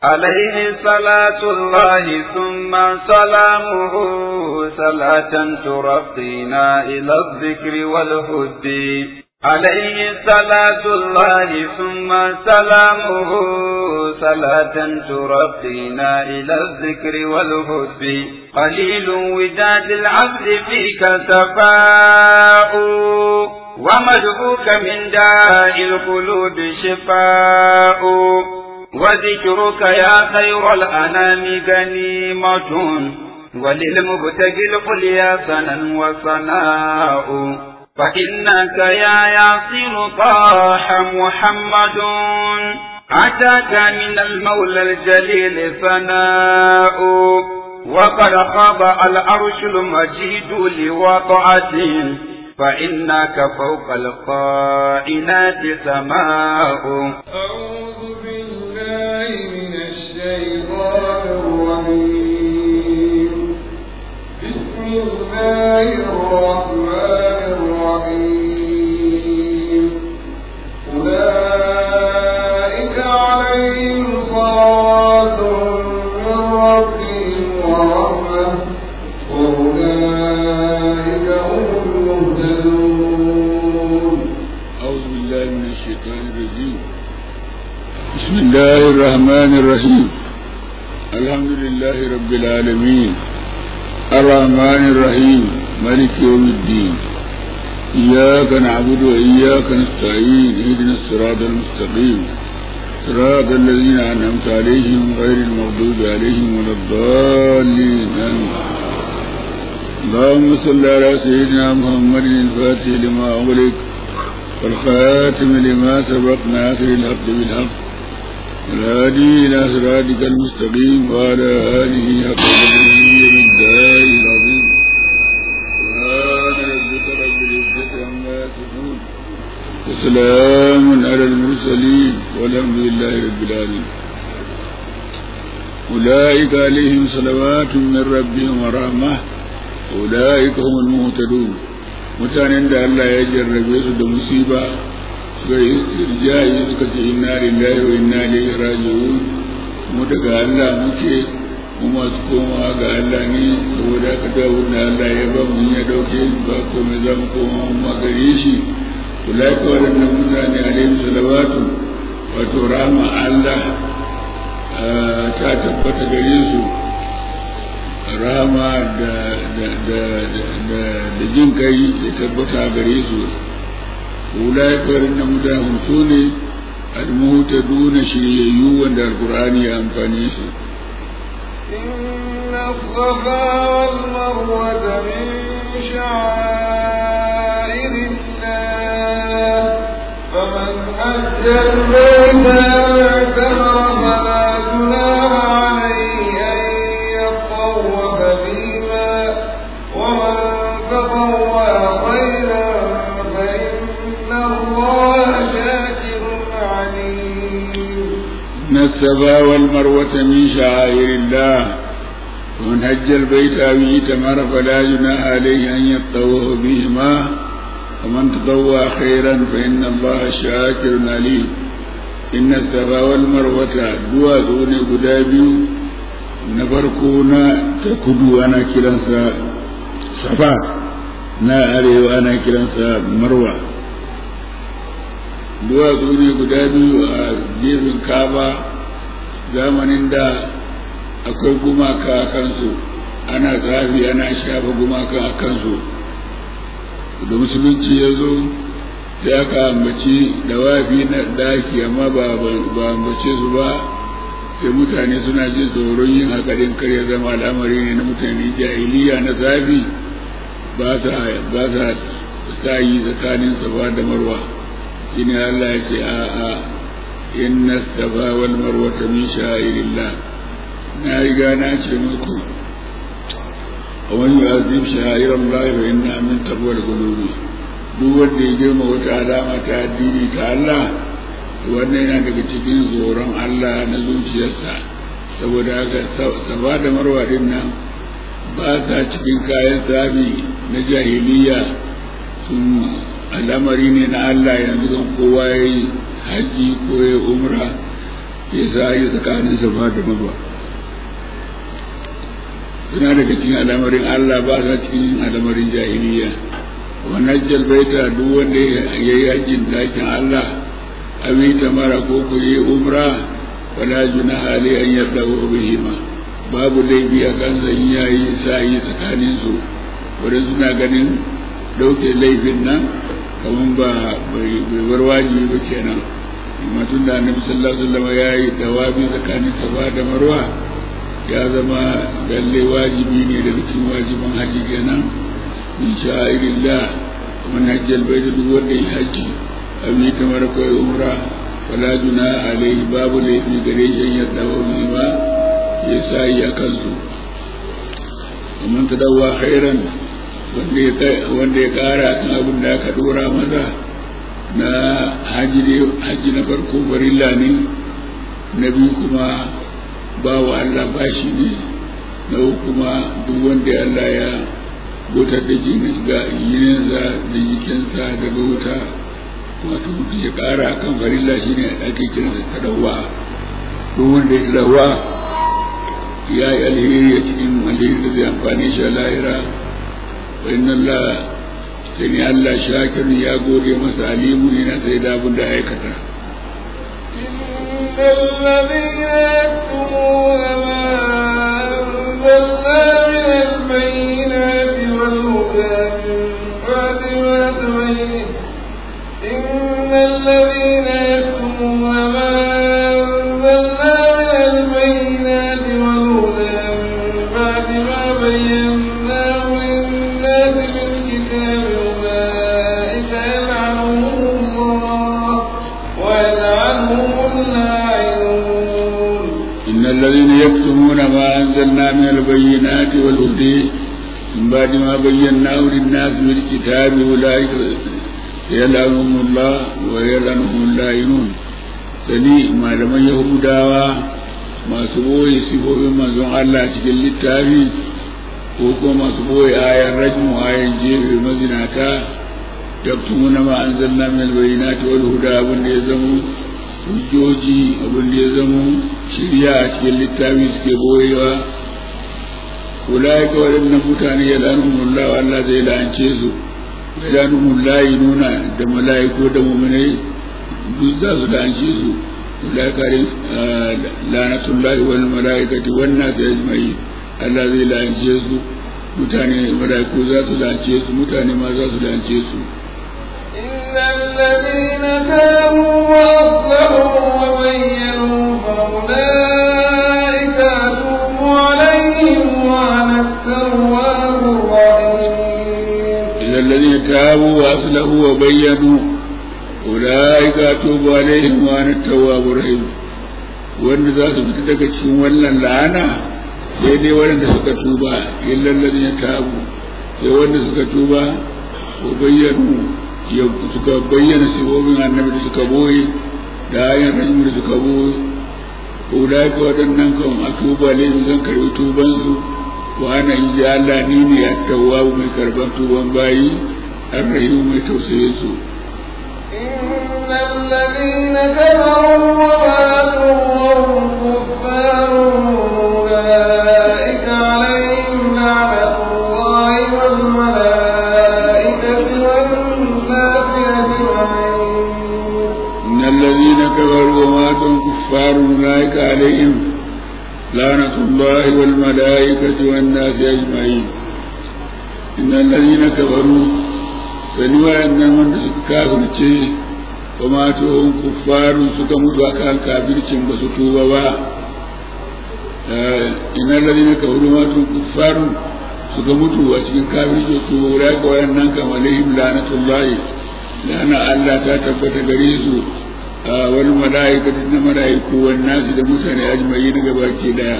عليه صلاة الله ثم سلامه صلاة ترقينا إلى الذكر والهد عليه صلاة الله ثم سلامه صلاة ترقينا إلى الذكر والهد قليل وداد العبد فيك سفاء ومدعوك من داء القلوب شفاء وذكرك يا خير الأنام غنيمة وللمبتغي القليا سنا وصناء فإنك يا ياسر طاح محمد أتاك من المولى الجليل ثناء وقد خاب العرش المجيد لوضعته فإنك فوق القائنات سماء أعوذ بالله من الشيطان الرجيم بسم الله الرحمن الرحيم أولئك عليهم صلاة من ربهم ورحمة وأولئك هم المهتدون أعوذ بالله من الشيطان الرجيم بسم الله الرحمن الرحيم الحمد لله رب العالمين الرحمن الرحيم ملك يوم الدين إياك نعبد وإياك نستعين اهدنا الصراط المستقيم صراط الذين أنعمت عليهم غير المغضوب عليهم ولا الضالين آمين اللهم صل على سيدنا محمد الفاتح لما أغلق والخاتم لما سبق ناصر الحق بالحق والهادي إلى صراطك المستقيم وعلى آله حق قدره والدار العظيم سبحان ربك رب العزة عما يصفون وسلام على المرسلين والحمد لله رب العالمين أولئك عليهم صلوات من ربهم ورحمة أولئك هم المهتدون mutanen da Allah ya jarrabe su da musiba suka yi irjayi suka ce inna lillahi wa inna ilaihi raji'un mu daga Allah muke mu masu komawa ga Allah ne saboda haka da wanda Allah ya ba mu ya dauke ba komai za mu koma mu gare shi ulaika waɗannan mutane alaihi salawatu wato rahma Allah ta tabbata gare su rama da da jin kai ya tabbata gare su ulai farin na mutane su ne almuta duna shiryayyu wanda alkur'ani ya amfani su إن الصفا والمروة من شعائر الله فمن حج البيت واعتمر فلا جناح عليه أن يطوف بهما ومن تطوع خيرا فإن الله شاكر عليم إن الصفا والمروة من شعائر الله ومن هج البيت أو اعتمر فلا جناح عليه أن يطوف بهما ومن تطوع خيرا فإن الله شاكر عليم إن الصفا والمروة دوا دون قدابي نفرقونا تكدو أنا كلانسا صفا na arewa ana kiransa marwa duwatsu ne guda biyu a gefen kaba zamanin da akwai gumaka a kansu ana tsafi ana shafa gumaka a kansu da musulunci ya zo sai aka ambaci dawafi na daki amma ba ambace su ba sai mutane suna jin tsoron yin haka din kar ya zama al'amari ne na mutane jahiliya na tsafi ba sa sa yi tsakanin safa da marwa shine Allah ya ce a a inna safa wal marwata min sha'irillah na riga na ce muku a wani azim sha'irar Allah fa inna min taqwal qulubi duk wanda ya girma wata alama ta addini ta Allah wannan yana daga cikin tsoron Allah na zuciyarsa saboda haka safa da marwa din nan ba sa cikin kayan tsabi na jahiliya sun al'amari ne na Allah yanzu kan kowa ya yi haji ko ya umra ya sa yi tsakanin safa da marwa suna daga cikin al'amarin Allah ba sa cikin al'amarin jahiliya wannan jalbaita duk wanda ya yi hajjin dakin Allah abin mara ko ku yi umra wala juna hali an yarda wa bihima babu laifi a kan zan yayi sa'i tsakanin su wurin suna ganin dauke laifin nan kamar ba bai bar wajibi ba kenan amma tun da annabi sallallahu alaihi wasallam ya yi dawabi tsakanin safa da marwa ya zama lalle wajibi ne da cikin wajiban haji kenan in sha'irillah man hajjal bai duk wanda ya haji abin ta mara kawai umra wala juna alaihi babu laifi gare shi ya dawo ma ya sa yi a kansu amma ta dawa khairan wanda ya kara kan abin da aka dora maza na haji na farko barilla ne na biyu kuma ba wa Allah bashi ne na kuma duk wanda Allah ya wutar da jininsa da jikinsa daga wuta wato mutum ya kara kan farilla shi ne ake kira da tadawa duk wanda ya tadawa ya yi alheri a cikin alheri da zai amfani shi a lahira wa inna Allah sai ne Allah shakir ya gode masa alimu ne na sai da abin da aikata الذين يكتمون ما أنزلنا من البينات والهدى من بعد ما تبين إن الذين يكتمون ما أنزلنا من البينات والهدى من بعد ما بيناه للناس في الكتاب أولئك يلعنهم الله ويلعنهم اللاعنون إن الذين يكتمون ما أنزلنا من البينات والهدى من بعد ما بيناه للناس في الكتاب أولئك يلعنهم الله ويلعنهم اللاعنون sani malaman yahudawa masu boye sifofin manzon Allah cikin littafi ko kuma masu boye ayan rajmu ayan jefe mazinata yaktumuna ma anzalna min albayinati wal huda abin da ya zamo hujjoji abin da ya zamo shirya a cikin littafi suke boyewa ulaika waɗannan mutane ya lanumullah Allah zai la'ance su ya lanumullah nuna da mala'iku da mu'minai duk za su la'ance su ulaika lanatullahi wal mala'ikati wan nas ajma'in Allah zai la'ance su mutane mala'iku za su la'ance su mutane ma za su la'ance su إن الذين تابوا وأصلحوا وبينوا فأولئك أتوب عليهم وأنا التواب الرحيم إذا الذين تابوا وأصلحوا وبينوا أولئك أتوب عليهم وأنا التواب الرحيم wanda za su fita daga cikin wannan la'ana sai dai waɗanda suka tuba illal ladina tabu sai wanda suka tuba ko bayyanu ya suka bayyana sibobin annabi da suka boye da ayan rajim da suka boye ulai ka waɗannan kan a tuba ne zan karbi tuban su wa ana in ji Allah ni ne at-tawwab mai karban tuban bayi ar-rahim mai tausayin su إن الذين كفروا وماتوا وهم كفار أولئك عليهم لعنة الله والملائكة والناس أجمعين إن الذين كفروا وماتوا كفار أولئك عليهم لعنة الله والملائكة والناس أجمعين إن الذين كفروا فنوى أن من كافر وماتوا كفار سكموا وكان كافر بسطوبة إن الذين كفروا وماتوا كفار suka mutu a cikin kafirci su wura ga wayannan kam alaihim la'natullahi lana Allah ta tabbata gare su wal mala'ikatu da mala'iku wan nasi da mutane ajma'in gabaki daya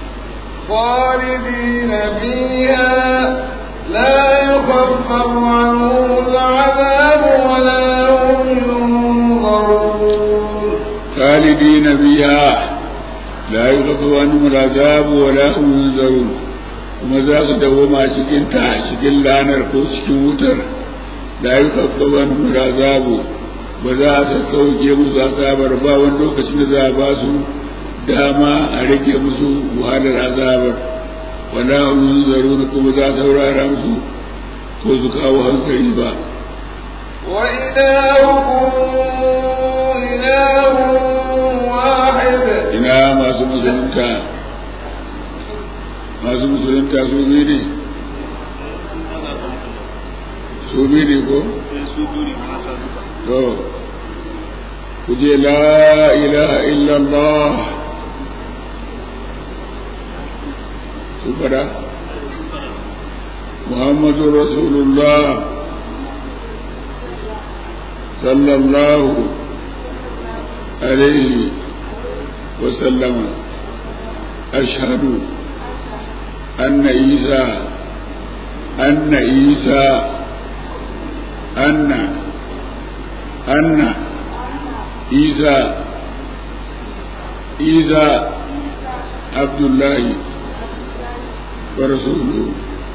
خالدين فيها لا يخفف عنهم العذاب ولا هم ينظرون خالدين فيها لا يخفف عنهم العذاب ولا هم ينذرون kuma za su dawoma cikin ta cikin lanar ko cikin wutar da yi kaffaban azabu ba za a sassauke musu azabar ba wani lokacin da za a ba su dama a rage musu wahalar azabar wala hum zaruna kuma za a saurara musu ko su kawo hankali ba وإلهكم إله واحد ina masu musulunta masu musulunta su biyu ne su biyu ne ko to ku je la ilaha illallah su fada muhammadu rasulullah sallallahu alaihi وسلم أشهد أن عيسى أن عيسى أن أن عيسى عيسى عبد الله ورسوله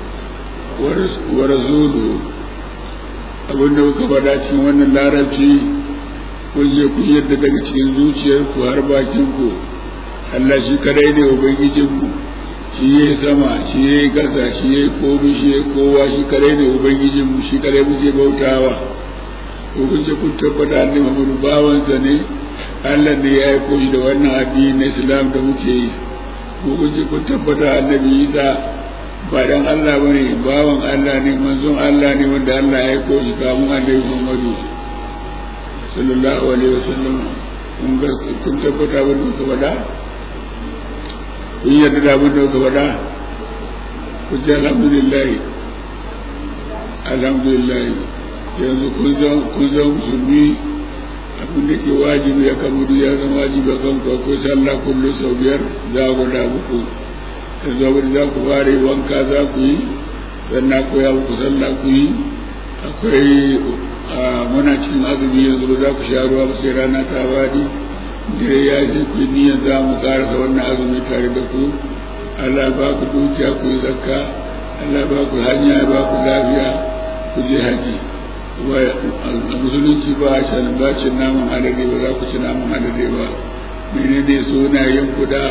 ورسوله abin da kuka faɗa cikin wannan larabci kun je kun yadda daga cikin zuciyarku har bakinku Allah shi kadai ne ubangijinmu shi ya yi sama shi ya yi ƙasa shi ya yi komi shi ya yi kowa shi kadai ne ubangijinmu shi kadai muke bautawa ko kun je kun tabbata annabi Muhammadu bawansa ne Allah ne ya aiko shi da wannan addini na Islam da muke yi ko kun je kun tabbata annabi Isa ba dan Allah bane bawan Allah ne manzon Allah ne wanda Allah ya aiko shi kamun annabi Muhammadu sallallahu alaihi wasallam kun ga kun tabbata abin da kuka faɗa kun yarda da abin da kuka faɗa ku ce alhamdulillah alhamdulillah yanzu kun zan kun zan musulmi abin da ke wajibi a kan mudu ya zama wajibi a kan ku akwai sallah kullum sau biyar za ku da muku yanzu abin da za ku fara wanka za ku yi sannan koya muku sallah ku yi akwai muna cikin azumi yanzu ba za ku sha ruwa ba sai rana ta wadi dare ya ce ku niyyar za mu karasa wannan azumi tare da ku Allah ba ku dukiya ku yi zakka Allah ba ku hanya ba ku lafiya ku je haji a musulunci ba a shan ba cin naman alade ba za ku ci naman alade ba menene sunayen ku da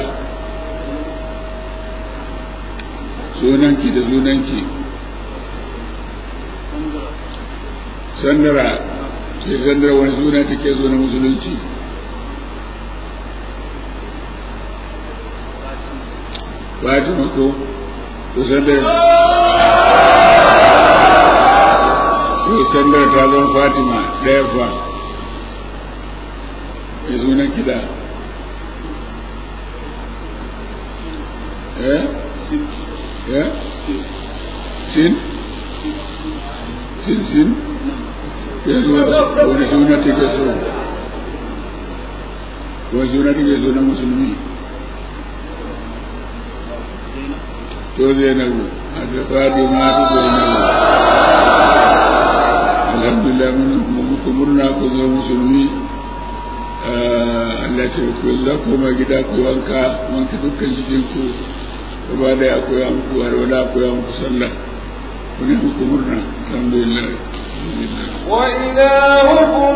sunanki da sunanki sandara sai sandara wani suna take so na musulunci fatima ko to sandara to sandara ta zama fatima ɗaya fa ya sunan kida eh eh sin sin sin yanzu wani suna take so wani suna take so na musulmi to zainabu a da fadi ma su zainabu alhamdulillah mun muku murna ku zo musulmi Allah ce ku za ku ma gida ku wanka wanka dukkan jikin ku gaba da akwai muku har wala akwai muku sallah ku ne muku murna alhamdulillah وإلهكم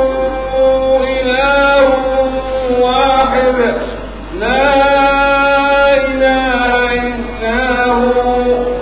إله واحد لا إله إلا هو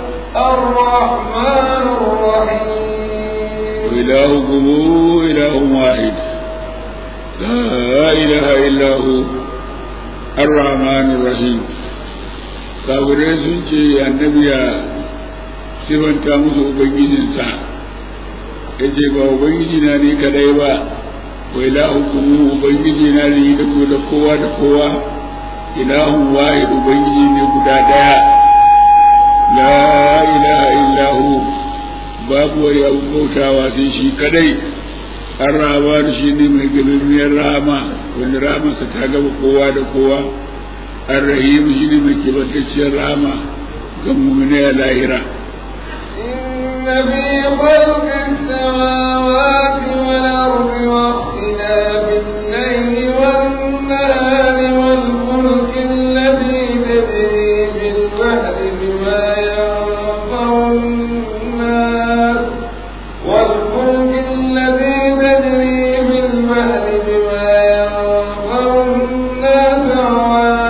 الرحمن الرحيم وإلهكم إله واحد لا إله إلا هو الرحمن الرحيم kafirai sun ce annabi ya sifanta musu ubangijinsa ya ce ba ubangiji na ne kadai ba wa ilahukum ubangiji na ne da ku da kowa da kowa ilahun wahid ubangiji ne guda daya la ilaha illahu babu wani abu bautawa sai shi kadai an rama shi ne mai gabirniyar rama wani ramarsa ta gaba kowa da kowa an rahimu shi ne mai kibantacciyar rama ga mummune a lahira إن في خلق السماوات والأرض واختلاف الليل والنهار والفلك التي تجري في البحر بما ينفع الناس والفلك التي تجري في البحر بما ينفع الناس وما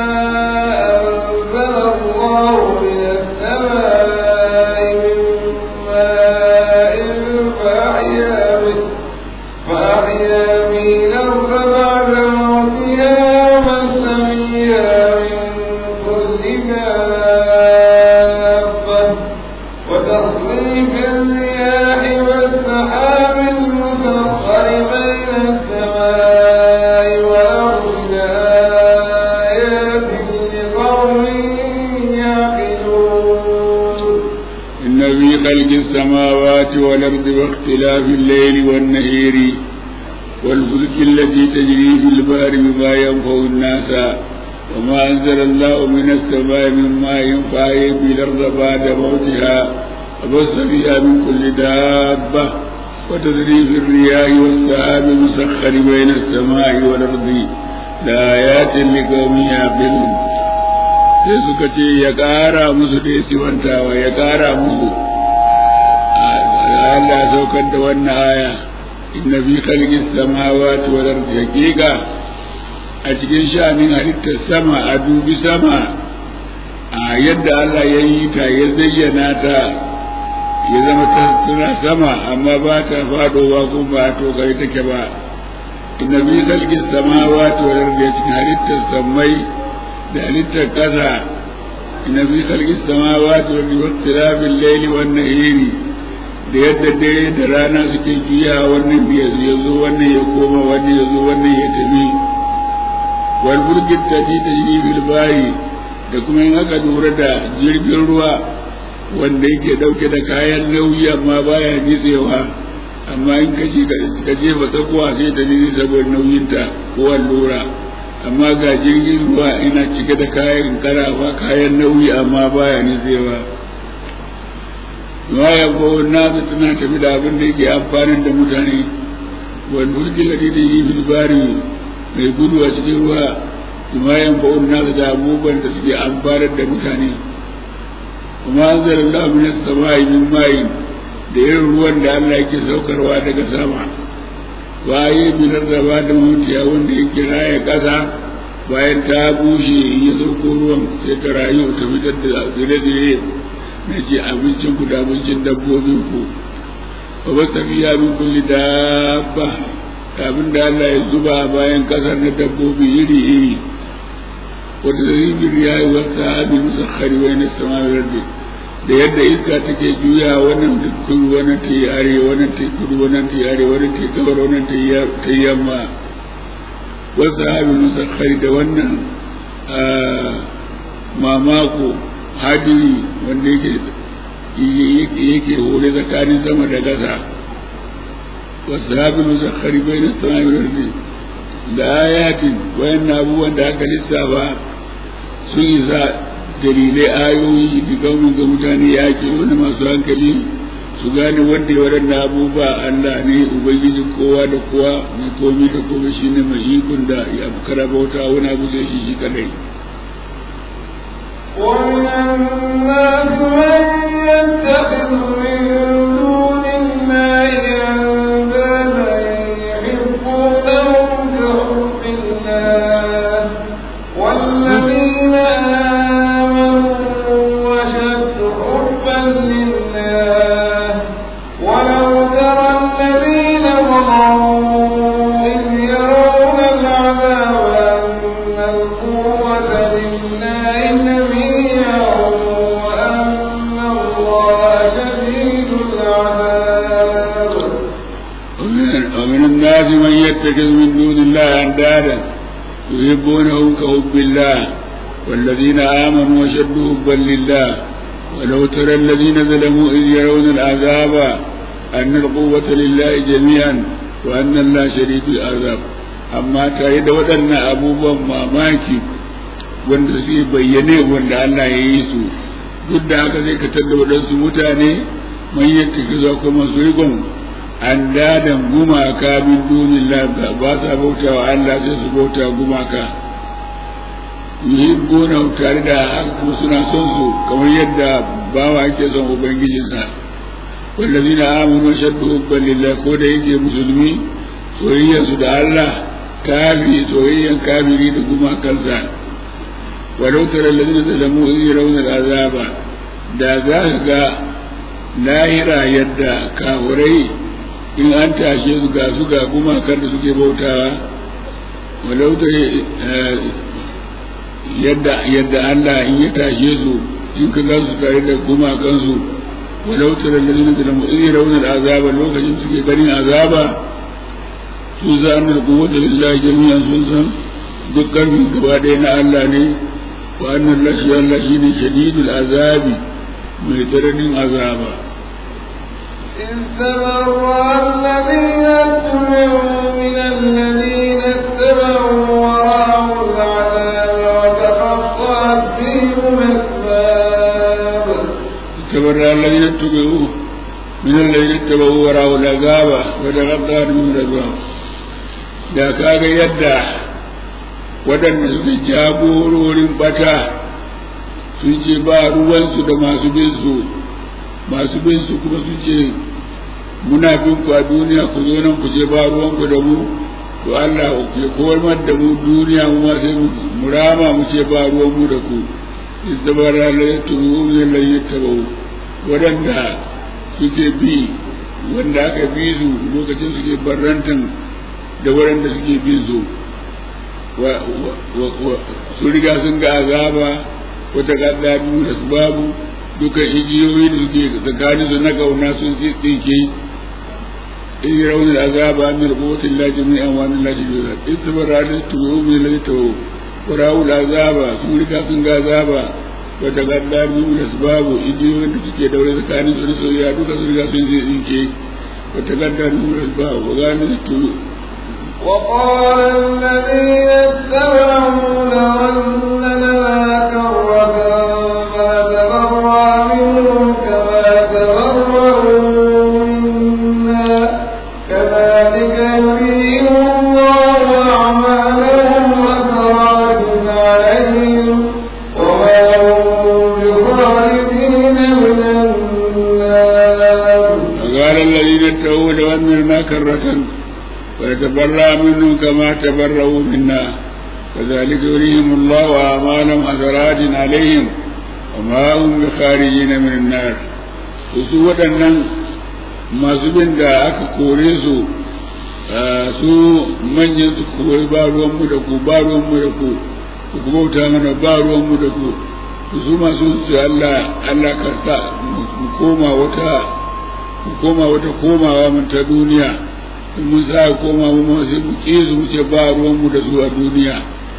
في خلق السماوات والأرض واختلاف الليل والنهير والفلك التي تجري في البحر بما ينفع الناس وما أنزل الله من السماء من ماء فأحيا به الأرض بعد موتها وبث فيها من كل دابة وتدريب الرياح والسحاب المسخر بين السماء والأرض لآيات لقوم يعقلون sai suka ce ya ƙara musu da sifantawa ya ƙara musu Allah ya saukar da wannan aya inna fi khalqis samawati wal ardi haqiqa a cikin sha'anin halittar sama a dubi sama a yadda Allah ya yi ta ya zayyana ta ya zama ta suna sama amma ba ta fadowa ko ba to kai take ba inna fi khalqis samawati wal ardi cikin halittar samai da halittar ƙasa ina fi kalgis samawati wa bi waqtirafil layli wan nahiri da yadda dare da rana suke juya wannan ya zo wannan ya koma wannan ya zo wannan ya tafi wal burgit tafi tajri bil bayi da kuma in aka lura da jirgin ruwa wanda yake dauke da kayan nauyi amma baya nitsewa amma in ka ka jefa tsakuwa sai ta nitse saboda nauyinta ko allura amma ga jirgin ruwa ina cike da kayan karafa kayan nauyi amma baya nitsewa ma ya ko na tana tafi da abin da yake amfanin da mutane wal mulki lati da yi fil bari mai gudu a cikin ruwa ma ya ko na da abubuwan da suke amfanar da mutane kuma anzalallahu min as-samai min ma'in da irin ruwan da Allah yake saukarwa daga sama waye binar da ba da mutiya wanda yake raya ƙasa bayan ta bushe ya sauko ruwan sai ta rayu ta fitar da zire-zire na ce abincin ku da abincin dabbobin ku ba ba tafiya min kulli dabba abin da Allah ya zuba bayan ƙasar na dabbobi iri-iri wata zaribin ya yi wasu abin musakhari wai na samarar da yadda iska take juya wannan ta kudu wannan ta yi arewa wannan ta yi kudu wannan ta yi arewa wannan ta yi gabar wannan ta yi yamma wasu abin musakhari da wannan mamako hadiri wanda yake yake hore tsakanin sama da gasa wasu abin musakhari bai na samarar da ayatin wayan abubuwan da aka lissafa sun isa dalilai ayoyi da gaunin ga mutane ya ke wani masu hankali su gane wanda ya waɗanda abubuwa Allah ne Ubangiji kowa da kowa mai komi da komi shi ne mai ikon da ya kara bauta wani abu zai shi shi kadai. ومن الناس من يتخذ من دون الله أندادا يحبونهم كحب الله والذين يتخذ من دون الله أندادا يحبونهم كحب الله والذين آمنوا وشد حبا لله ولو ترى الذين ظلموا إذ يرون العذاب أن القوة لله جميعا وأن الله شديد العذاب أما تريد ودن أبوبا mamaki wanda suke bayyane wanda Allah ya yi su duk da haka zai ka da waɗansu mutane man yadda zuwa kuma su rigon an dadan gumaka min dunillah ba sa bauta wa Allah sai su bauta gumaka yuhibbuna tare da haka kuma suna son su kamar yadda bawa yake son ubangijinsa wallazina amanu shaddu hubban lillah ko da yake musulmi soyayyar su da Allah kafi soyayyan kafiri da gumakansa walau tara allazina zalamu in yarawna al'azaba da za ka ga lahira yadda kafurai in an tashe su ga su ga gumakar da suke bautawa walau ta yadda yadda Allah in ya tashe su in ka ga su tare da gumakan su walau ta lallalin da mu in raunar azaba lokacin suke ganin azaba su za an da kuwata lillahi jami'an sun san duk karfin gaba ɗaya na Allah ne wa annan lashi Allah shine shadidul azabi mai tsananin azaba إذ تبرأ الذين اتبعوا من الذين اتبعوا ورأوا العذاب وتقطعت بهم الأسباب تبرأ الذين اتبعوا من الذين اتبعوا ورأوا العذاب وتقطعت بهم الأسباب da kaga yadda waɗanda suka jagororin bata sun ce ba ruwansu da masu bin su masu bin su kuma sun ce muna bin ku a duniya ku zo nan ku ce ba ruwanku da mu to Allah ke komar da mu duniya mu ma sai mu rama mu ce ba ruwan mu da ku istabara la yatubu la yatabu wadanda suke bi wanda aka bi su lokacin suke barrantan da waɗanda suke bin su su riga sun ga azaba wata gadda biyu da su babu duka igiyoyi da suke tsakanin su na kauna sun tsinke in yi raunin azaba min rubutin la jami'an wa min la jami'an in tabara da tubu min la tawu warawu da azaba sun riga sun ga azaba wata gadda biyu da su babu igiyoyin da suke daure tsakanin su da soyayya duka sun riga sun tsinke wata gadda biyu da su babu wa gane da tubu وقال الذين اتبعوا لو أن لنا كرة فنتبرأ منهم كما تبرأوا منا كذلك يريهم الله أعمالهم وسراب عليهم وما هم بخالدين من النار وقال الذين اتقوا لو أن لنا كرة ونتبرأ منهم كما تبرأوا منا كذلك يريهم الله أعمالهم حسرات عليهم وما هم بخارجين من النار su waɗannan masu bin da aka kore su su manyan su kore ba ruwanmu da ku ba ruwanmu da ku ku bauta mana ba ruwanmu da ku su masu su Allah Allah karta mu koma wata mu koma wata komawa mun ta duniya in mun sa koma mu ma sai mu ƙi su mu ce ba ruwan mu da su a duniya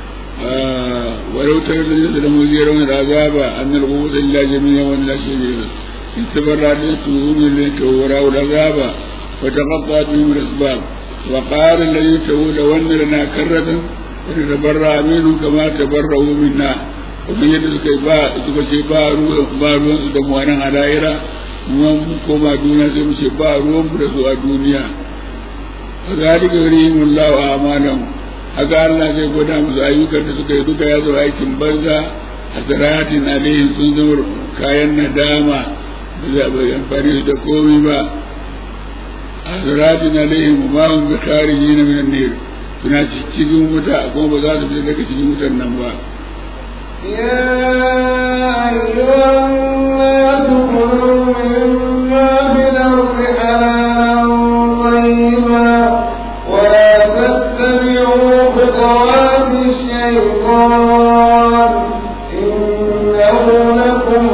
walau tare da nisa da mu zai rauna da azaba an na rubu da ila jami'a wani lashe ne in ta bar da su ne ne ta wura da azaba wa ta kafa ta yi rasbab wa ƙarin da yi ta wuda wannan da na karratan wani ta barra aminu kama ta barra minna kuma yadda suka yi ba suka ce ba ruwan su da mu nan a da'ira mu koma duniya sai mu ce ba ruwan mu da su a duniya kazalika yurihim Allahu a'malahum haka Allah zai gwada musu ayyukan da suka yi duka ya zo aikin banza hasaratin alaihim sun zama kayan nadama da za a amfani su da komai ba hasaratin alaihim ma hum bi kharijin min an-nar suna cikin wuta kuma ba za su fita daga cikin wutar nan ba يا أيها الناس كلوا مما في الأرض حلالا طيبا ولا تتبعوا خطوات الشيطان إنه لكم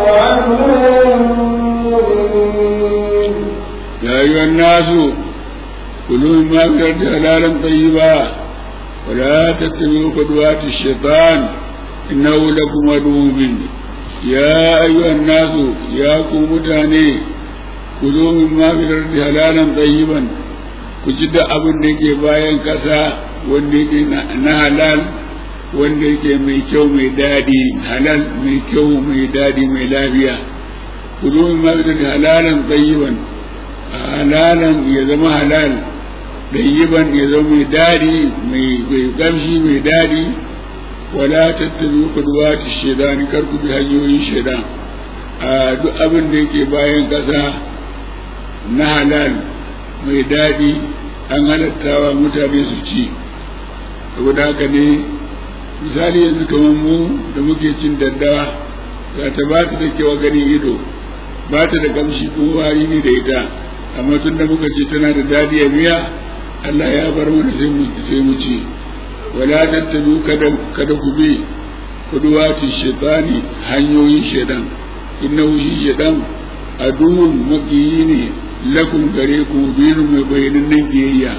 عدو مبين يا أيها الناس كلوا مما في الأرض حلالا طيبا ولا تتبعوا خطوات الشيطان إنه لكم عدو مبين يا أيها الناس يا قوم متاني كلوا مما في الأرض حلالا طيبا كجد أبن ديكي باين كسا wanda na halal wanda yake mai kyau mai daɗi halal mai kyau mai daɗi mai lafiya kudu min ma da halalan tayyiban halalan ya zama halal tayyiban ya zama mai daɗi mai mai kamshi mai daɗi wala tattabi kudwati shaidan kar ku bi hanyoyin shaidan a duk abin da yake bayan ƙasa na halal mai daɗi an halattawa mutane su ci saboda haka ne misali yanzu kamar mu da muke cin daddawa za ta ba ta da kyau ganin ido ba ta da kamshi ko wari ne da ita amma tun da muka ce tana da dadi a miya Allah ya bar mana sai mu sai mu ci wala tattabu kada kada ku bi kuduwati shaytani hanyoyin shaytan innahu shi shaytan aduwwun makiyi ne lakum gare ku binu mai bayanin nan biyayya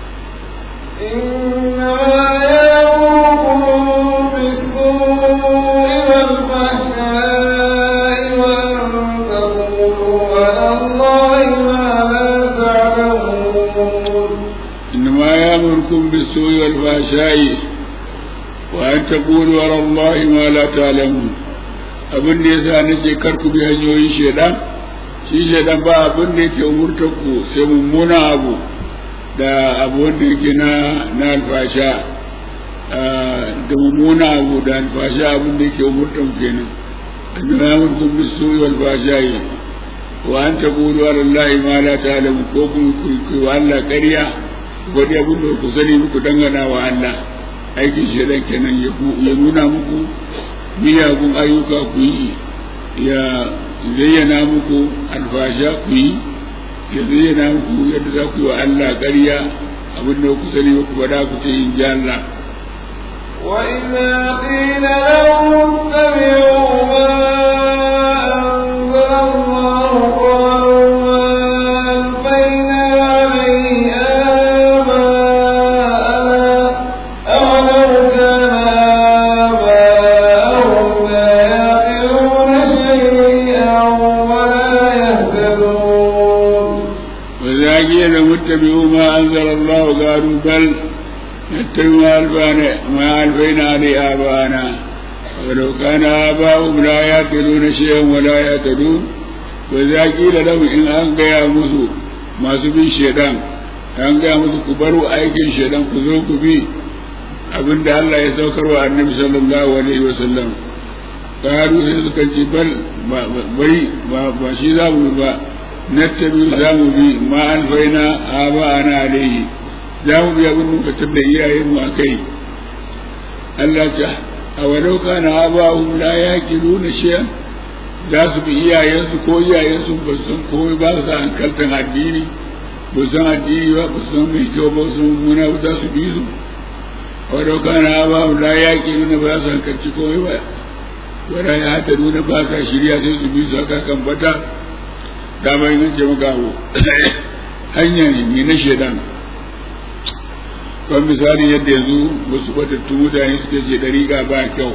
إنما يأمركم بالسوء والفحشاء وأن تقولوا على الله ما لا taqulu ala Allah ma la ta'lamun abin da yasa nace kar ku bi hanyoyin shedan shi shedan ba abin da yake umurtar ku sai mummuna abu da abu wanda yake na na alfasha da mummuna abu da alfasha abin da yake umurtar kenan annabi ya murkum bisu wal fashai wa an taqulu ala Allah ma la ta'lamun ko ku ku wa Allah ƙarya wani abin da ku sani muku dangana wa Allah aikin shaidan kenan ya nuna muku miyagun ayyuka ku yi ya zayyana muku alfasha ku yi ya zayyana muku yadda za ku yi wa Allah ƙarya abin da ku sani muku ba ku ce in ji Allah وإذا قيل لهم اتبعوا ما أنزل الله قالوا ما ألفينا عليه آباءنا أولو كان آباءهم لا يعقلون شيئا ولا يهتدون وإذا قيل اتبعوا ما أنزل الله قالوا بل نتبع ما ألفينا عليه آباءنا ولو كان آباؤهم لا يأكلون شيئا ولا يهتدون وإذا قيل لهم إن أن يا مسو ما سبي الشيطان أن يا مسو كبروا أيكن الشيطان كذوك بي abin da Allah ya saukar wa annabi sallallahu alaihi wa sallam karu sai suka ce bal bari ba shi za mu ba nattabi za mu bi ma alfaina aba ana alaihi za mu bi abin muka tabda iyayen mu akai Allah ta a walau kana abahum la yaqiluna shay'an za su bi iyayensu ko iyayensu ba su san komai ba su hankaltan addini ba su san addini ba ba su san mai kyau ba su san muna za su bi su a walau kana abahum la yaqiluna ba su hankalci komai ba wala ya hata nuna ba sa shirya sai su bi su haka kan bata dama yin ce maka abu hanya ne na shedan kan misali yadda yanzu wasu batattu mutane suke ce dariƙa ba kyau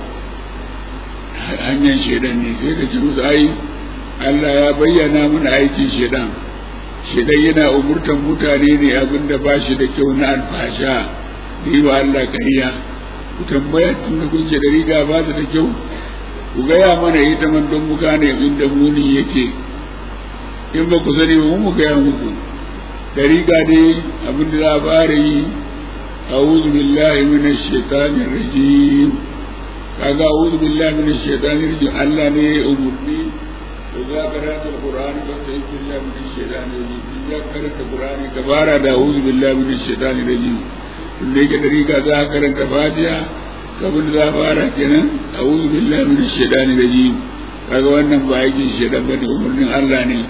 hanyar shedan ne sai ka ce musu ai Allah ya bayyana mana aikin shedan shedan yana umurtan mutane ne abin da ba shi da kyau na alfasha da yi wa Allah kariya ku tambaya tun da kun ce dariƙa ba ta da kyau ku gaya mana ita man don mu gane inda muni yake in ba ku sani ba mu gaya muku dariƙa ne abin da za a fara yi أعوذ بالله من الشيطان الرجيم kaga a'udhu billahi minash shaitani rajim Allah ne ya umurni to za ka karanta Qur'ani ba sai billahi minash shaitani rajim in za ka karanta Qur'ani ka fara da a'udhu billahi minash shaitani rajim in da yake da riga za ka karanta Fatiha kabin da za ka fara kenan a'udhu billahi minash shaitani rajim kaga wannan ba aikin shaitan bane umurnin Allah ne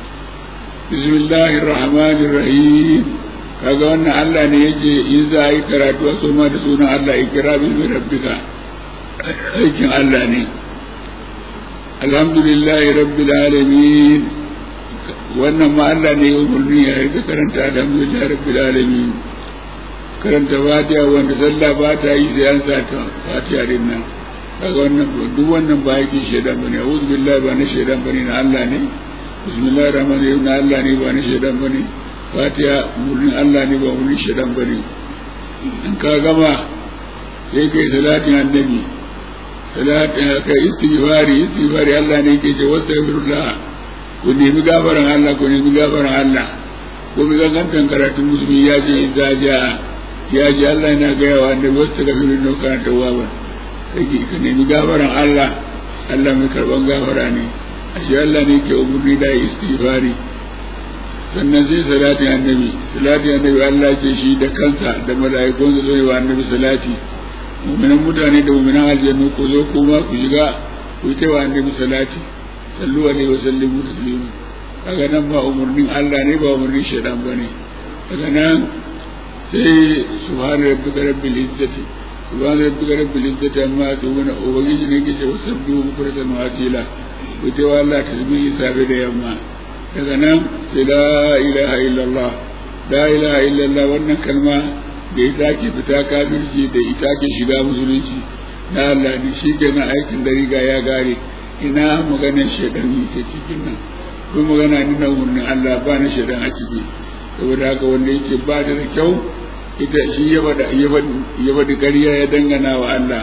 bismillahir rahmanir rahim kaga wannan Allah ne yake in za a yi karatu a soma da sunan Allah ikra bi rabbika aikin Allah ne alhamdulillahi rabbil alamin wannan ma Allah ne ya umarni ya rika karanta alhamdulillahi rabbil alamin karanta fatiha wanda sallah ba ta yi sai an sa ta fatiha din nan kaga wannan duk wannan ba yake shaidan bane a'udhu billahi ba na shaidan bane na Allah ne bismillahir rahmanir rahim na Allah ne ba na shaidan bane fatiha murnin Allah ne ba murnin shaidan bane in ka gama sai kai salatin annabi salatin kai istighfari istighfari Allah ne yake ce wastaghfirullah ku nemi gafaran Allah ku nemi gafaran Allah ko mi gangantan karatun musulmi ya ce idza ja ya ji Allah yana gaya wa annabi wastaghfirullah kana tawwaba sai ka nemi gafaran Allah Allah mai karban gafara ne ashe Allah ne ke umurni da istighfari sannan sai salatin annabi salatin annabi Allah ce shi da kansa da mala'ikun su zai wa annabi salati mu'minan mutane da mu'minan aljannu ku zo kuma ku shiga ku yi wa annabi salati sallu alaihi wa sallimu taslima kaga nan ba umurnin Allah ne ba umurnin shaitan bane daga nan sai subhana rabbika rabbil izzati subhana rabbika rabbil izzati amma yasifun ubangiji ne ke ce wasabbihu bukratan wa asila ku ce wa Allah tasbihi safe da yamma daga nan sai la ilaha illallah la ilaha illallah wannan kalma da ita ke fita kafirci da ita ke shiga musulunci na Allah ne shi ke na aikin da riga ya gare ina maganar shaidan ke cikin nan ko magana ni na umarnin Allah ba na shaidan a ciki saboda haka wanda yake ba da kyau ita shi ya bada ya bada ƙarya ya dangana wa Allah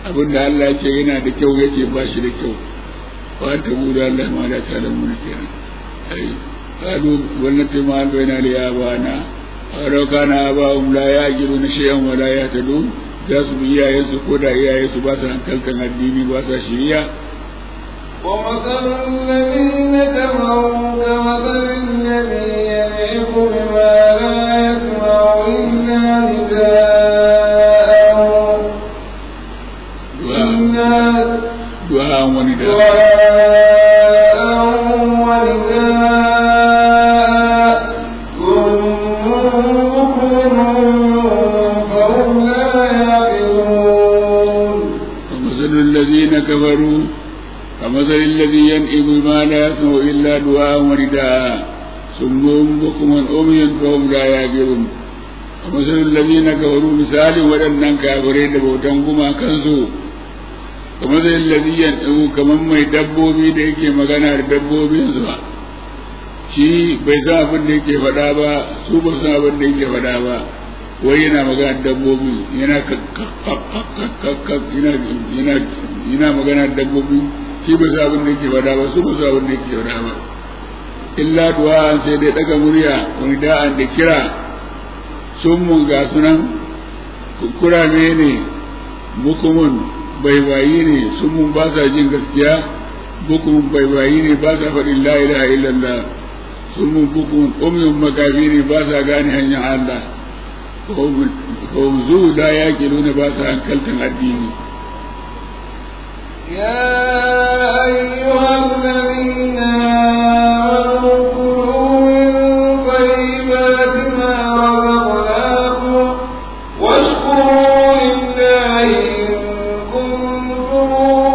abin da Allah ce yana da kyau yake ba shi da kyau wa ta buda Allah ma da ta da mun kenan ai qalu wallati ma baina li abana aw kana abahum la ya'jiluna shay'an wa la yahtadun za su bi iyayensu ko da iyayensu ba su hankalkan addini ba su shiriya ومثل الذين كفروا كمثل الذي ينعق بما لا يسمع إلا نداء إلا du'a wani da دعاء ونداء صم بكم فهم لا يعقلون ومثل الذين كفروا كمثل الذي ينئم ما لا يسمع إلا دعاء ونداء صم بكم أمي فهم لا يعقلون ومثل الذين كفروا مثال ولن كافرين بوتنكما كنسوا كمثل الذي ينئم كمن ما يدبوبي da yake magana da dabbobinsu ba shi bai san abin da yake faɗa ba su ba san abin da yake faɗa ba wai yana magana da dabbobi yana kakkakkakkak yana yana yana magana da dabbobi shi ba san abin da yake faɗa ba su ba san abin da yake faɗa ba illa du'a sai dai daga murya wani da'an da kira sun mun ga sunan kurame ne bukumun baibayi ne sun mun ba sa jin gaskiya bukumun baibayi ne ba sa faɗin la ilaha illallah sun mun bukumun umyun makafi ne ba sa gane hanyar Allah fauzu la ya ke nuna ba sa hankaltan addini يا أيها الذين آمنوا كلوا من طيبات ما رزقناكم واشكروا لله إن كنتم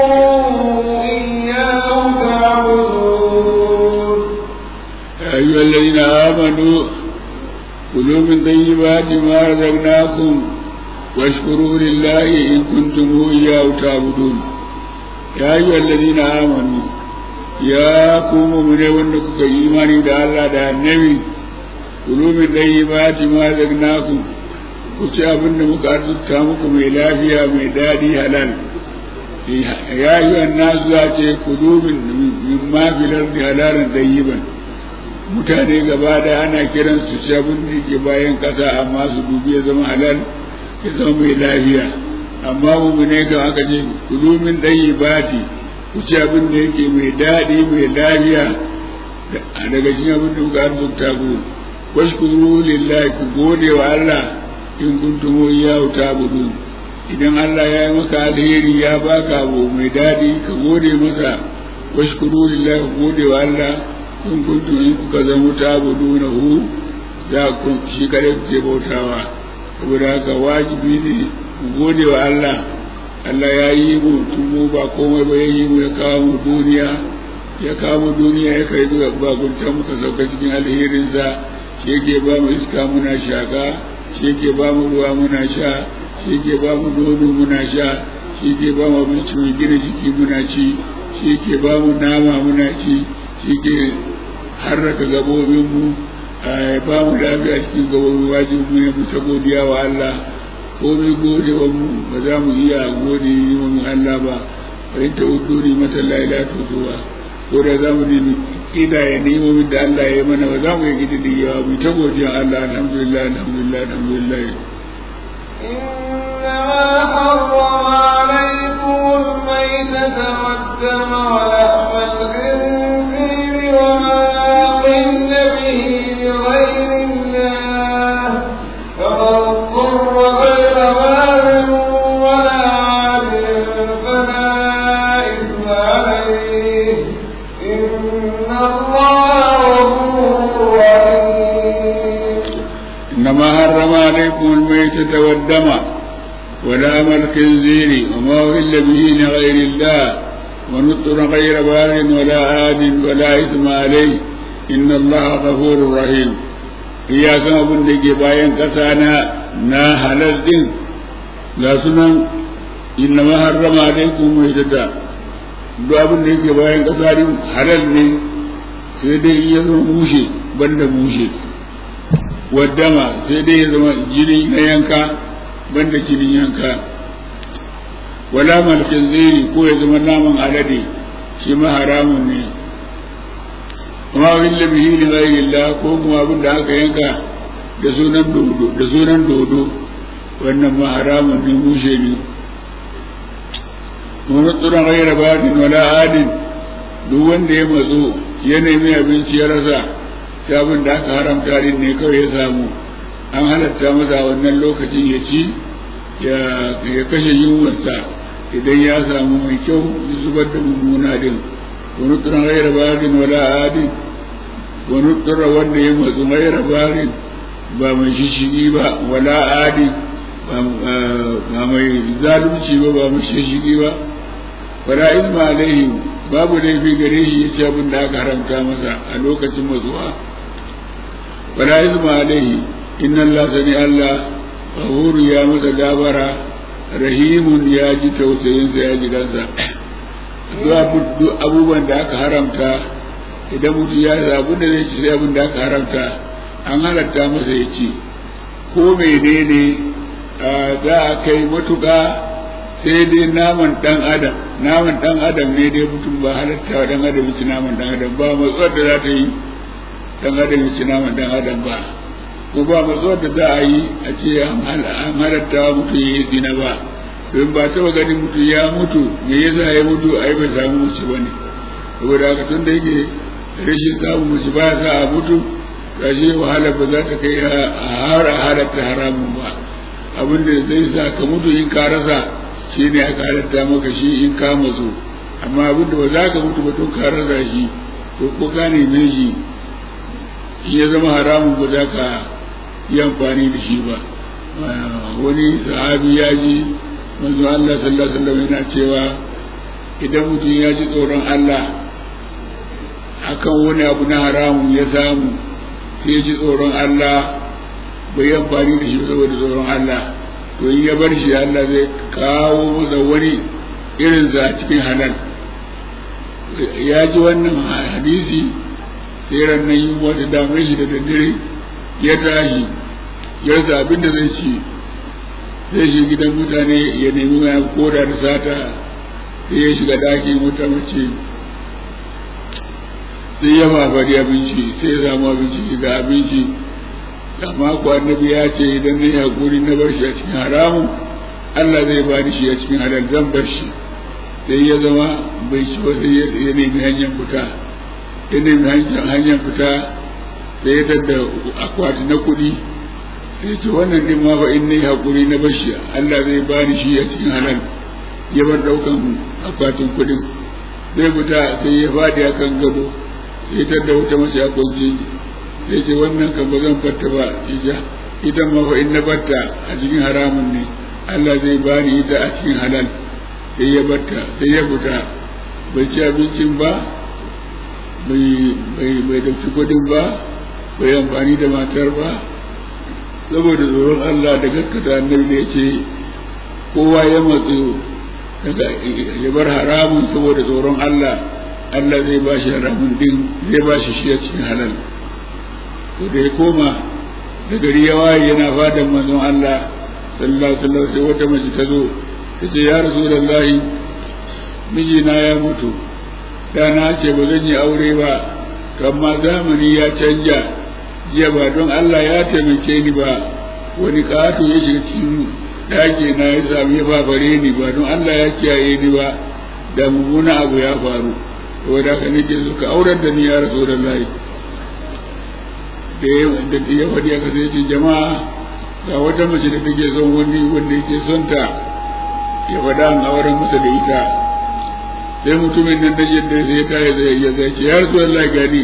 إياه تعبدون يا أيها الذين آمنوا كلوا من طيبات ما رزقناكم واشكروا لله إن كنتم إياه تعبدون يا أيها الذين آمنوا يا قوم من ونك إيماني دا الله دا النبي كلوا من طيبات ما رزقناكم kuci abin da muka arzuta muku mai lafiya mai daɗi halal ya yi wannan za ce kudu min ma filar da halalan ɗayyiban mutane gaba da ana kiran su ci abin da ke bayan ƙasa amma su dubi ya zama halal ya zama mai lafiya amma mummune kan aka ce kudu min ɗayyibati ku ci abin da yake mai daɗi mai lafiya daga cikin abin da muka arzuta ku washkuru lillahi ku gode wa Allah in kuntum iyyahu ta'budun idan Allah ya yi maka alheri ya baka abu mai daɗi ka gode masa washkuru lillahi ku gode wa Allah in kuntum in kuka zama ta'buduna hu za ku shi kare ku ce bautawa saboda haka wajibi ne ku gode wa Allah Allah ya yi mu tun mu ba komai ba ya yi mu ya kawo mu duniya ya kawo mu duniya ya kai zuwa bagunta muka sauka cikin alherinsa shi yake ba mu iska muna shaka shi ke ba mu ruwa muna sha shi ke ba mu nono muna sha shi ke ba mu abinci mai gina jiki muna ci shi ke ba mu nama muna ci shi ke harraka gabobinmu a ba mu lafiya cikin gabobin wajibi mu mu ta godiya wa Allah komai gode wa mu ba za mu iya gode yi wa Allah ba bari ta udu ni mata laila tuzuwa ko da za mu nemi kidaya nemomin da Allah ya yi mana ba za mu yi gidi yawa mu ta godiya Allah alhamdulillah alhamdulillah alhamdulillah إنما حرم عليكم الميتة والدم ولحم الخنزير وما أحل به لغير الله فمن اضطر غير باغ ولا عاد فلا إثم عليه إن الله غفور رحيم إنما حرم عليكم الميتة والدم ولام الخنزير وما أهل به لغير الله ونطر غير بار ولا عاد ولا إثم عليه إن الله غفور رحيم iyakan abin da ke bayan ƙasa na na halal din ga sunan inna ma harrama alaikum mai tada duk abin da yake bayan ƙasa din halal ne sai dai ya zama mushe banda mushe waddama sai dai ya zama jini na yanka banda jinin yanka wala malkin ziri ko ya zama naman alade shi ma haramun ne amma wani labihi li ghairillah ko kuma abin da aka yanka da sunan dodo da sunan dodo wannan ma haramun ne mushe ne wani tsoron ghaira badin wala adin duk wanda ya matso ya nemi abinci ya rasa ta abin da aka haramta din ne kawai ya samu an halatta masa wannan lokacin ya ci ya kashe yunwarsa idan ya samu mai kyau ya zubar da mummuna din wani tsoron ghaira badin wala adin wani tsoron wanda ya matsu ghaira badin ba mai shishigi ba wala adi ba mai zalunci ba ba mai shishigi ba wala ilma alaihi babu laifi gare shi ya ci abin da aka haramta masa a lokacin matsuwa wala ilma alaihi inna Allah sani Allah ghafuru ya masa gabara rahimun ya ji tausayinsa ya ji kansa duk abubuwan da aka haramta idan mutum ya zabu da zai ci sai abin da aka haramta an halatta masa ya ci ko menene za a kai matuƙa sai dai naman ɗan adam naman ɗan adam ne dai mutum ba halatta wa ɗan adam ci naman ɗan adam ba matsuwar da za ta yi ɗan adam ci naman ɗan adam ba ko ba matsuwar da za a yi a ce an halatta wa mutum ya yi zina ba don ba taɓa ganin mutum ya mutu me yasa ya mutu a yi bai samu mace ba ne saboda haka tun da yake rashin samun mace ba sa a mutu gashi wahala ba za ta kai a har a halatta haramun ba abin da zai sa ka mutu in ka rasa shi ne aka halatta maka shi in ka matsu amma abin da ba za ka mutu ba tun ka rasa shi to ko ka neme shi in ya zama haramun ba za ka yi amfani da shi ba wani sahabi ya ji manzo Allah sallallahu alaihi wasallam yana cewa idan mutum ya ji tsoron Allah akan wani abu na haramun ya samu sai ji tsoron Allah bai yi amfani da shi saboda tsoron Allah to in ya bar shi Allah zai kawo masa wani irin za cikin halal ya ji wannan hadisi sai ranar yi wata damar shi da daddare ya tashi ya rasa abin da zai ci sai shi gidan mutane ya nemi ya koda da sata sai ya shiga daki wata mace sai ya mafari abinci sai ya samu abinci ga abinci amma ko annabi ya ce idan na hakuri na bar shi a cikin haramun Allah zai ba shi a cikin halal zan bar shi sai ya zama bai ci ba sai ya nemi hanyar fita ya nemi hanyar fita sai ya tadda akwati na kuɗi sai ce wannan din ma fa in nayi hakuri na bar shi Allah zai ba shi a cikin halal ya bar daukan akwatin kuɗin zai fita sai ya faɗi akan gado sai ta da wata mace a kwanci sai ce wannan kan ba zan fatta ba ija ita ma fa in na batta a cikin haramun ne Allah zai bani ita a cikin halal sai ya batta sai ya fita bai ci abincin ba bai bai bai dauki kudin ba bai amfani da matar ba saboda tsoron Allah da gaskata annabi da yake kowa ya matsu daga ya bar haramun saboda tsoron Allah Allah zai ba shi haramun din zai ba shi shi a cikin halal to da ya koma da gari ya waye yana fadan manzon Allah sallallahu alaihi wasallam sai wata mace ta zo ta ce ya rasulullahi mijina ya mutu da na ce ba zan yi aure ba to amma zamani ya canja jiya ba don Allah ya taimake ni ba wani ƙato ya shiga cikin ɗaki na ya sami ya babare ni ba don Allah ya kiyaye ni ba da mummuna abu ya faru saboda haka nake suka aurar da ni ya rasu da layi da ya faɗi aka sai ce jama'a ga wata mace da take son wani wanda yake son ta ya faɗa an auren masa da ita sai mutumin nan da yadda sai ya tare da ya zai ce ya rasu da layi gani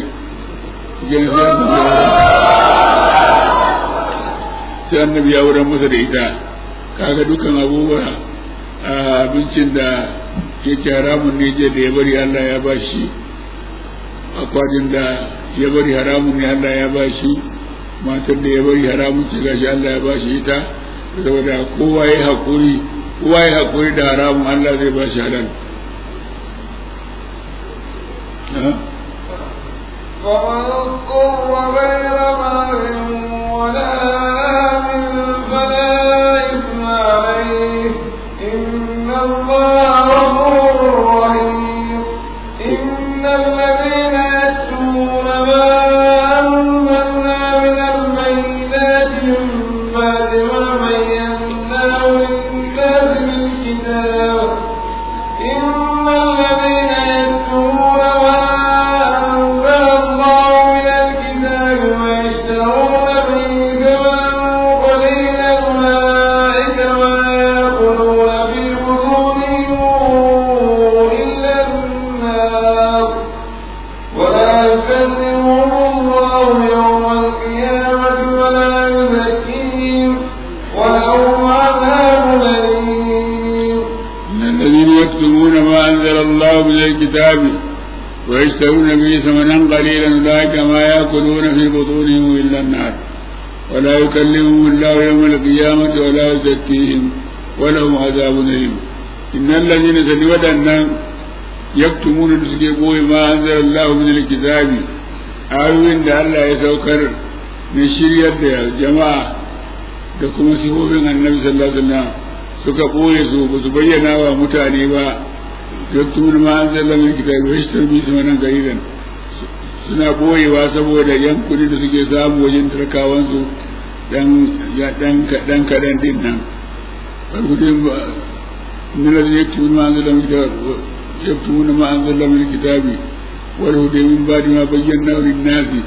sai annabi ya wurin masa da ita kaga dukan abubuwa a abincin da yake haramun ne je da ya bari Allah ya ba shi akwatin da ya bari haramun ne Allah ya ba shi matar da ya bari haramun ce gashi Allah ya ba shi ita saboda kowa ya haƙuri kowa ya haƙuri da haramun Allah zai ba shi halal ومن اضطر غير باغ ولا آمن فلا إثم عليه إن الله الكتاب ويشترون به ثمنا قليلا أولئك ما يأكلون في بطونهم إلا النار ولا يكلمهم الله يوم القيامة ولا يزكيهم ولهم عذاب أليم إن الذين تدودن يكتمون تسكبوا ما أنزل الله من الكتاب آيوين da Allah ya saukar na shiryar da jama'a da kuma sifofin annabi sallallahu alaihi wasallam suka ɓoye su ba su bayyana wa mutane ba yaktun ma an zalla min kitabi wa yashtaru bi samanan gariran suna ɓoyewa saboda yan kuɗi da suke samu wajen tarkawan su dan dan dan kadan din nan farkudin ba min alladhi yaktun ma an zalla min kitabi yaktun ma an zalla min kitabi wal hudu min ba'di ma bayyana lin nasi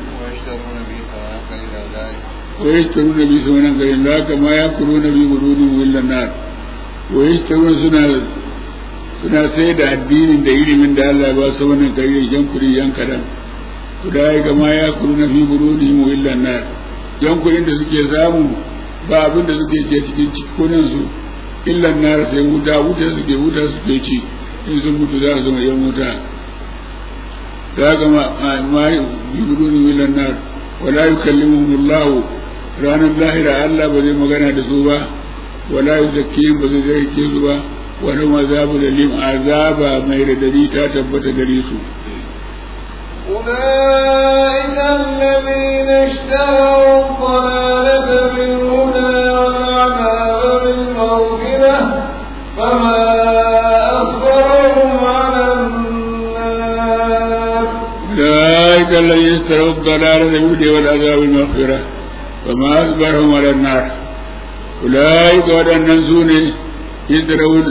ويشترون به ثمنا قليلا لا كما يأكلون في بطونهم إلا النار ويشترون سنة suna sai da addinin da ilimin da Allah ba su wannan kare yan kuri yan kadan kudai kama ya kuru na fi buruni mu illa nar yan kurin da suke samu ba abin da suke ce cikin cikunan su illa nar sai wuta wuta suke wuta suke ci in sun mutu za su zama yan wuta da kama ma fi buruni illa nar wala yukallimuhum Allah ranar lahira Allah ba zai magana da su ba wala yuzakkihim ba zai zai su ba wani mazabu da lim azaba mai radadi ta tabbata gare su أولئك الذين اشتروا الضلالة بالهدى والعذاب بالمغفرة فما أصبرهم على النار أولئك الذين اشتروا الضلالة بالهدى والعذاب بالمغفرة فما أصبرهم على النار أولئك ودن سوني يدرون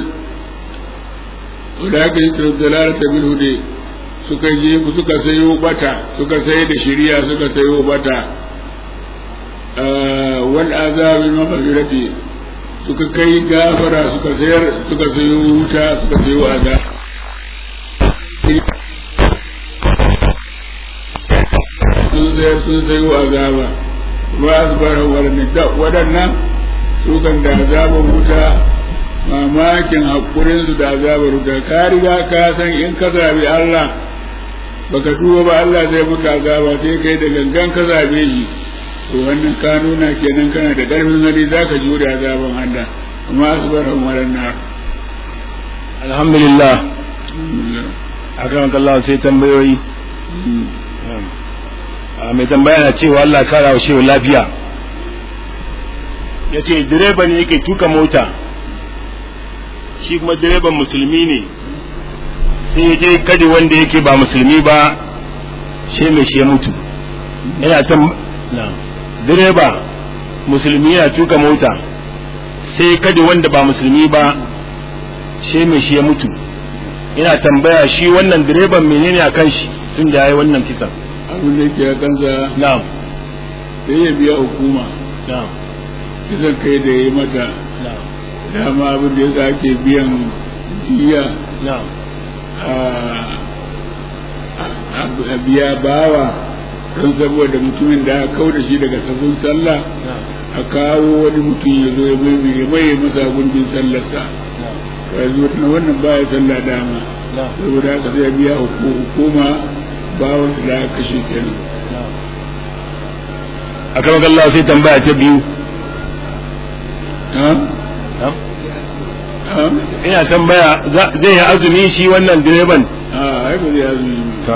أولئك يدروا الضلالة بالهدى suka je suka sayo bata suka sai da shiriya suka sayo bata wal azabi maghfirati suka kai gafara suka sayar suka sayo wuta suka sayo azab sun sayar sun sayo azaba ba su bara waɗannan su kan da azabar wuta mamakin haƙurinsu da azabar wuta ka riga ka san in ka zabi Allah baka duba ba Allah zai maka azaba sai kai da gangan ka zabe shi to wannan ka nuna kenan kana da ƙarfin hali za ka jure azaban Allah amma su bara waɗannan alhamdulillah akan kallah sai tambayoyi mai tambaya na cewa Allah kara wa shewa lafiya ya ce direba ne yake tuka mota shi kuma direban musulmi ne sai ya je kadi wanda yake ba musulmi ba shi mai shi ya mutu yana ta direba musulmi yana tuka mota sai kadi wanda ba musulmi ba shi mai shi ya mutu yana tambaya shi wannan direban menene a kan shi tun da ya yi wannan kisan abin da yake kansa na'am sai ya biya hukuma na'am kisan kai da ya yi mata na'am dama abin da yasa ake biyan diya na'am a biya bawa don saboda mutumin da aka kau da shi daga sabon sallah a kawo wani mutum ya zo ya mai ya mai masa gundin sallarsa yanzu wannan baya sallah dama saboda haka zai biya hukuma bawan da aka kashe kenan a kan Allah sai tambaya ta biyu ha ha ina tambaya za- zai yi azumi shi wannan direban a ai ba zai azumi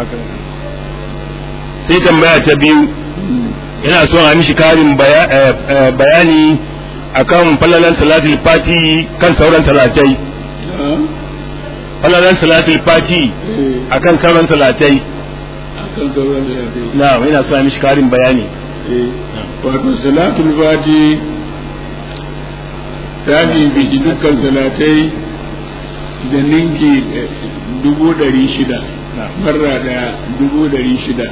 sai tambaya ta biyu ina son a mishi karin baya- eh, eh, bayani akan falalan salatul fati kan sauran salatai ha falalan salatul fati eh akan sauran salatai akan sauran da ya kai na ina son a mishi karin bayani eh wato salatul fati ta bibi dukkan salatai da ninki eh, dubu ɗari shida marra da dubu ɗari shida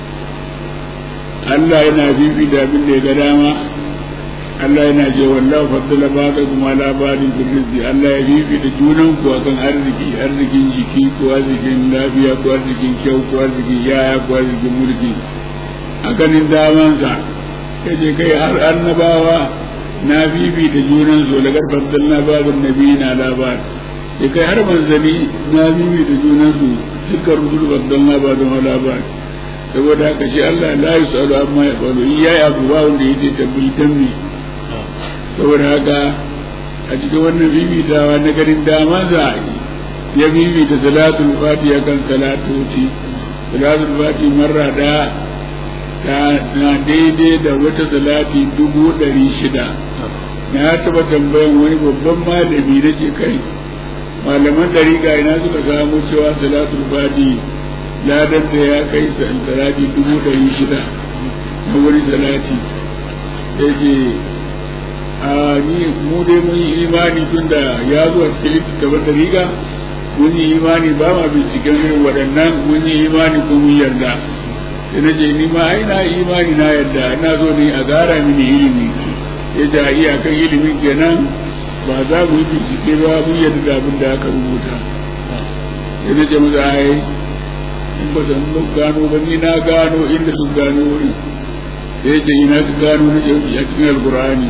Allah yana bibi da abin da ya ga dama Allah yana ce wallahu faddala ba'dakum ala ba'din bil rizqi Allah ya bibi da junan ku akan arziki arzikin jiki ko arzikin lafiya ko arzikin kyau ko arzikin yaya ko arzikin mulki a ganin damansa ya ce kai har annabawa na bibi da junan su da garfar na babin nabi na labar ya kai har manzanni na bibi da junan su dukkan rusul babban ba da wala ba saboda haka shi Allah la yusalu amma ya faru in yayi abu ba wanda yake tabbai dan me saboda haka a cikin wannan bibitawa na garin dama za a yi ya bibita salatul fatiha kan salatoci salatul fatiha marra da ta na daidai da wata salati dubu ɗari shida na taɓa tambayan wani babban malami na ce kai malaman ɗariƙa ina suka samu cewa salatul fatiha ladan da ya kai salati dubu ɗari shida na wani salati ya ce a ni mu dai mun yi imani tun da ya zuwa cikin littattafan ɗariƙa mun yi imani ba ma binciken irin waɗannan mun yi imani ko mun yarda sai na ce ni ma ai na imani na yarda na zo ne a gara mini ilimi ya ce a iyakan ilimin kenan ba za mu yi bincike ba mun yarda da abin da aka rubuta sai na ce masa ai in ba san gano ba ni na gano inda sun gano wuri sai ce ina ka gano na a cikin alkur'ani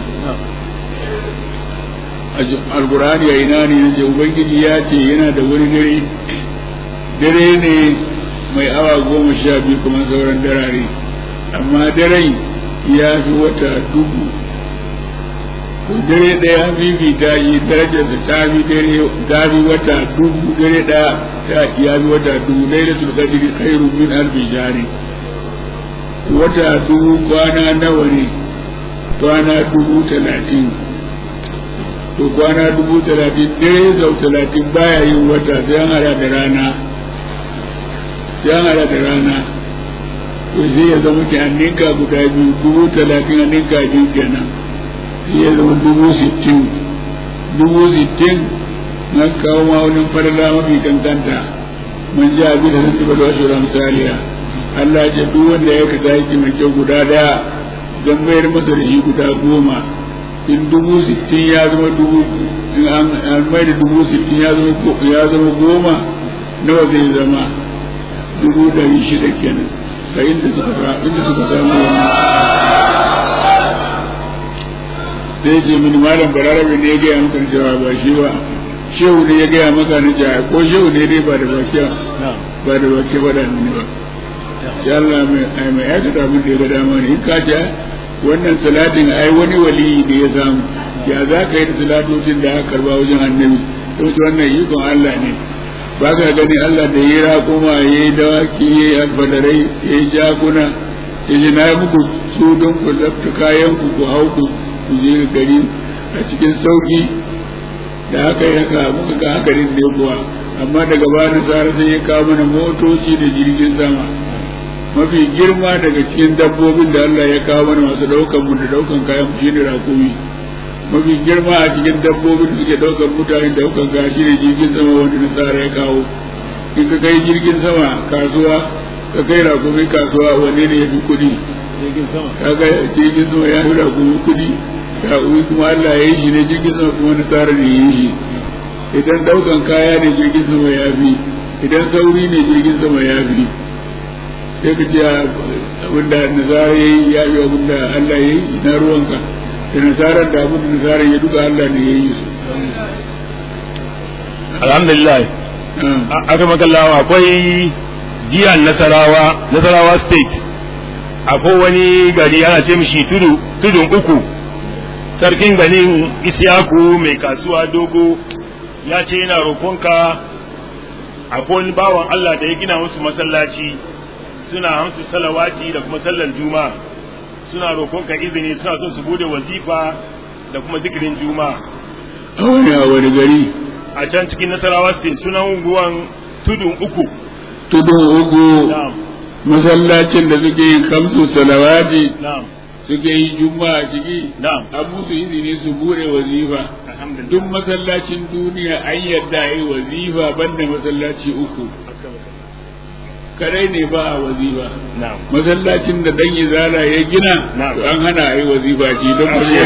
alkur'ani a ina ne na ce ubangiji ya ce yana da wani dare dare ne mai awa goma sha biyu kuma sauran darare amma daren ya fi wata dubu dare ɗaya fifita yi darajarsa ta fi dare ta fi wata dubu dare ɗaya ta ya fi wata dubu lailatul qadri khairu min alfi shahri wata dubu kwana nawa ne kwana dubu talatin to kwana dubu talatin dare sau talatin baya yin wata sai an hada da rana sai an hada da rana to sai ya zama ki an ninka guda biyu dubu talatin an ninka biyu kenan sai ya zama dubu sittin dubu sittin na kawo ma'aunin farla mafi kankanta man ji abin da sun tuba da wasu ramsaliya Allah ce duk wanda ya kasa yaki mai kyau guda daya don bayar masa da shi guda goma in dubu sittin ya zama dubu in an mai da dubu sittin ya zama ya zama goma nawa zai zama dubu dari shida kenan ga inda suka inda suka samu wannan sai ce mini malam balarabe ne ya gaya maka cewa ba shi ba shehu ne ya gaya maka na jaya ko shehu ne dai ba da baki ba da baki ba da ni ba sai Allah mai mai aikata abin da ya ga dama ne in ka ce wannan salatin ai wani wali da ya samu ya za ka yi da salatocin da aka karba wajen annabi to wannan ikon Allah ne ba ka gani Allah da ya raƙuma ya yi dawaki ya yi alfadarai ya yi jakuna ya ji na muku su don ku zafta kayan ku ku hau ku ku je gari a cikin sauki da haka yi haka muka ga haka ne kuwa amma daga bani tsara sai ya kawo mana motoci da jirgin sama mafi girma daga cikin dabbobin da Allah ya kawo mana masu daukan mu da daukan kayan mu shine rakumi mafi girma a cikin dabbobin da suke daukan mutane da daukan kaya shine jirgin sama wanda na tsara ya kawo in ka kai jirgin sama kasuwa ka kai rakumi kasuwa wanne ne ya fi kuɗi kaga jirgin sama ya fi rakumi kuɗi rakumi kuma Allah ya yi shi ne jirgin sama kuma na tsara ne ya yi shi idan daukan kaya ne jirgin sama ya fi idan sauri ne jirgin sama ya fi sai ka ce abinda nasara ya yi ya yi abinda Allah ya yi na ruwanka da nasarar da abinda nasara ya duka Allah ne ya yi su alhamdulillah aka makallawa akwai jiyar nasarawa nasarawa state akwai wani gari ana ce mishi tudu tudun uku sarkin ganin isyaku mai kasuwa dogo ya ce yana roƙonka akwai wani bawan Allah da ya gina musu masallaci suna hamsu salawati da kuma sallar juma'a suna roƙonka izini suna son su bude wazifa da kuma zikirin juma'a a wani a wani gari a can cikin nasarawa state sunan unguwan tudun uku tudun uku na'am masallacin da suke yin kamsu salawati na'am suke yi juma'a ciki na'am an musu izini su bude wazifa alhamdulillah duk masallacin duniya an yarda a yi wazifa banda masallaci uku kadai ne ba a wazifa na'am masallacin da dan izala ya gina Na'am. to an hana a yi wazifa ci don ba zai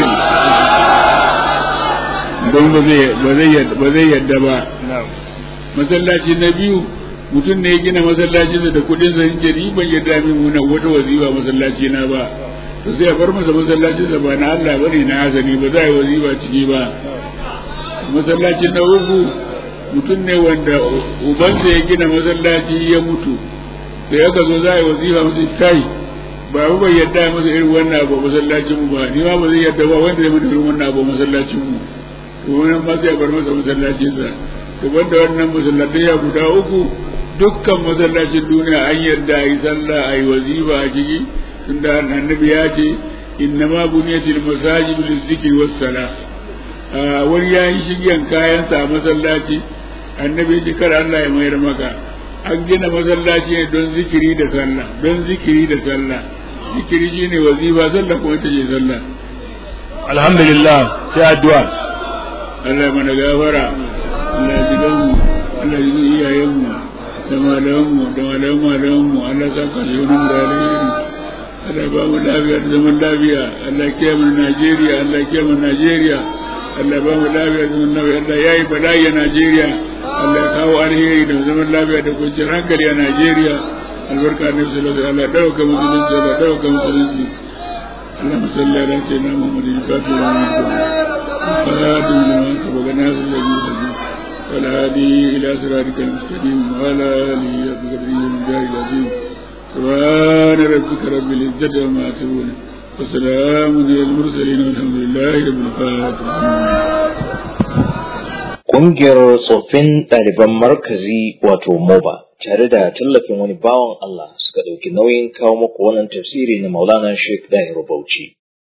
don ba zai ba zai yadda ba zai yadda ba na'am masallaci na biyu mutum ne ya gina masallacin da kudin sa yake ni ban yadda min muna wata wazifa masallaci na ba to sai a bar masa masallacin sa ba na Allah bane na hazani ba za a yi wazifa ciki ba masallacin na uku mutum ne wanda ubansa ya gina masallaci ya mutu da aka zo za a yi wazifa musu kai ba mu bai yadda ya masa irin wannan abu masallacin mu ba ni ma ba zai yadda ba wanda zai masa irin wannan abu masallacin mu to wannan ma sai bar masa masallacin sa to banda wannan masallatai ya guda uku dukkan masallacin duniya an yarda a yi sallah a yi wazifa a ciki tunda annabi ya ce innama buniyatil masajidu lizikri was salah wani ya yi shigen kayansa a masallaci annabi ya ce kar Allah ya mayar maka an gina masallaci ne don zikiri da sallah don zikiri da sallah zikiri shine wazifa sallah kuma ita ce sallah alhamdulillah sai addu'a Allah mana gafara Allah ji mu Allah ji iyayen mu da malaman mu da malaman malaman mu Allah sa ka shi nan da alheri Allah ba mu lafiya da zaman lafiya Allah ya kiyaye mu Najeriya Allah ya kiyaye mu Najeriya Allah ba mu lafiya da zaman lafiya Allah yayi bala'i a Najeriya Allah ya kawo alheri da zaman lafiya da kwanciyar hankali a Najeriya albarka ne sallallahu alaihi Allah dauka musulunci Allah dauka musulunci اللهم صل على سيدنا محمد الفاتح لما خاتم لما سبق ناس الذي هدي والهادي الى صراطك المستقيم وعلى اله بقدره ومجاه العظيم سبحان ربك رب العزه عما يصفون وسلام على المرسلين والحمد لله رب العالمين Ƙungiyar tsoffin ɗaliban markazi wato MOBA tare da tallafin wani bawan Allah suka ɗauki nauyin kawo muku wannan tafsiri na Maulana Sheikh Dahiru Bauchi.